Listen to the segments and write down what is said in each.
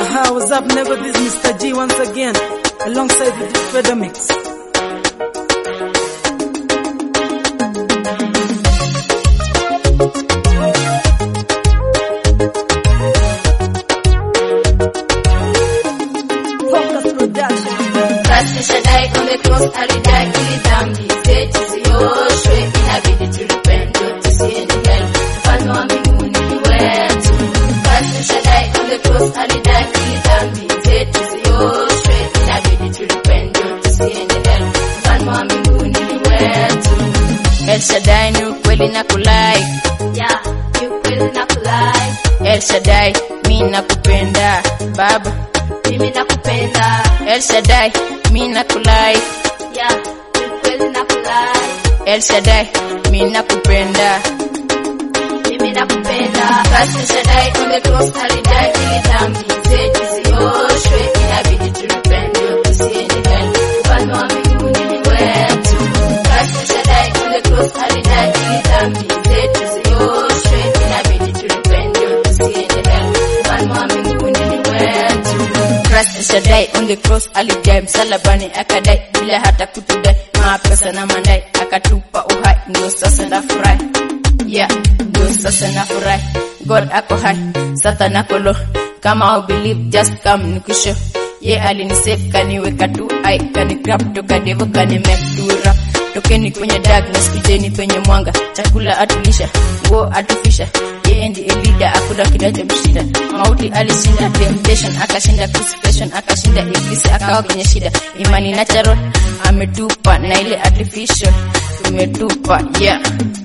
Haha, what's up, nigga? This is Mr. G once again, alongside with the Feather Mix. Focus Production. Basi Shaddai on the cross alidai ili dhambi zetu zioshwe, inabidi tulipende tusiende hell, mfalme wa mbinguni ni wetu. Basi Shaddai on the cross alidai ili dhambi zetu zioshwe, inabidi tulipende tusiende hell, mfalme wa mbinguni ni wetu. El Shaddai ni ukweli na kulai, yeah, ni ukweli na kulai. El Shaddai, mi nakupenda Baba, mimi nakupenda El Shaddai, mi nakulai yeah, ni ukweli nakulai El Shaddai, mi nakupenda mimi nakupenda basi Shaddai on the cross alidai ili dhambi zetu zioshwe, inabidi tulipende tusiende hell, mfalme wa mbinguni ni wetu. Basi Shaddai on the cross alidai ili dhambi zetu zioshwe, inabidi tulipende tusiende hell, mfalme wa mbinguni ni wetu. Christ Shaddai on the cross alijai msalabani akadai bila hata kutudai mapesa na mandai akatupa uhai, ndio sasa nafurahi yeah, ndio sasa nafurahi. God ako hai, Satan ako low. Kama au believe just come nikusho. Ye yeah, alinisave kaniweka tu ai kani grab toka devo kani make tu rap. Tokeni kwenye darkness kujeni penye mwanga, chakula atulisha, nguo atufisha. Yeye ndiye leader, hakuna kinachomshinda. Mauti alishinda, temptation akashinda, crucifixion akashinda, ibilisi akawa kwenye shida. Imani natural ametupa na ile artificial tumetupa, yeah.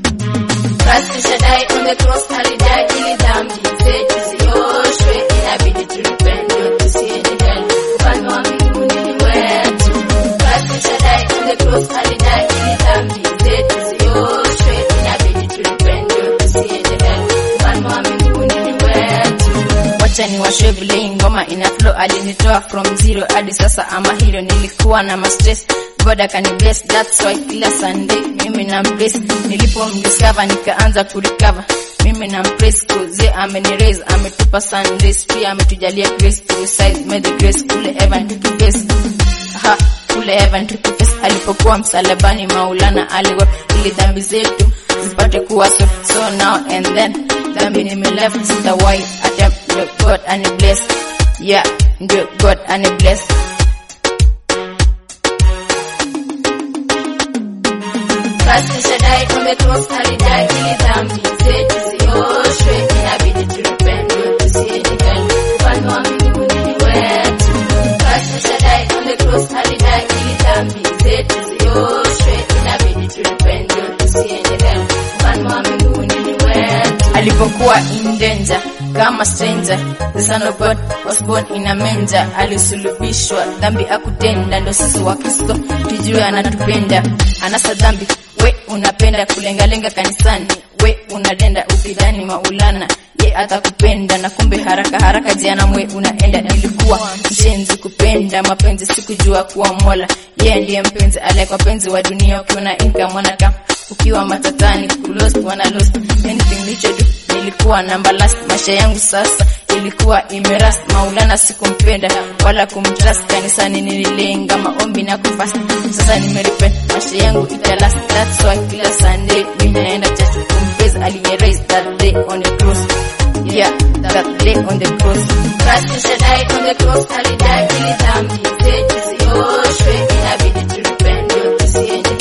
Basi Shaddai on the cross alidai ili dhambi zetu zioshwe, inabidi tulipende tusiende hell, mfalme wa mbinguni ni wetu. Basi Shaddai on the cross alidai ili dhambi zetu zioshwe, inabidi tulipende tusiende hell, mfalme wa mbinguni ni wetu. Wacha ni washwe vile hii ngoma ina flow, alinitoa from zero hadi sasa ama hilo, nilikuwa na ma stress God akani bless, that's why kila Sunday mimi na bless. Nilipomdiscover nikaanza kurecover, mimi na praise cause ameni raise, ametupa Sundays, pia ametujalia grace to recite, may the grace kule heaven tukibase ha kule heaven tukibase. Alipokuwa msalabani, Maulana aliwa ili dhambi zetu zipate kuwa so, so now and then dhambi nime left, sitawahi attempt, ndio God ani bless, yeah, ndio God ani bless. Basi Shaddai on the cross alidai ili dhambi zetu zioshwe, inabidi tulipende tusiende hell, mfalme wa mbinguni ni wetu. Basi Shaddai on the cross alidai ili dhambi zetu zioshwe, inabidi tulipende tusiende hell, mfalme wa mbinguni ni wetu. Alipokuwa in danger kama stranger, the son of God was born in a manger. Alisulubishwa, dhambi akutenda, ndo sisi wa Kristo tujue anatupenda, anasa dhambi we unapenda kulengalenga kanisani, we unadenda ukidhani Maulana ye atakupenda, na kumbe haraka haraka jehanamu unaenda. Nilikuwa mshenzi kupenda mapenzi, sikujua kuwa Mola ye ndiye mpenzi aliyekuwa penzi wa dunia. Ukiwa na income wanaka, ukiwa matatani kulost wana lost anything nilichodu nilikuwa namba last. Maisha yangu sasa ilikuwa imerast, Maulana sikumpenda wala kumtrust. Kanisani nililenga maombi na kufast, sasa nimerepent, maisha yangu italast. That's why kila Sunday mimi naenda church kumpraise aliye raise that day on the cross. Yeah, that day on the cross. Basi Shaddai on the cross alidai ili dhambi zetu zioshwe, inabidi tulipende tusiende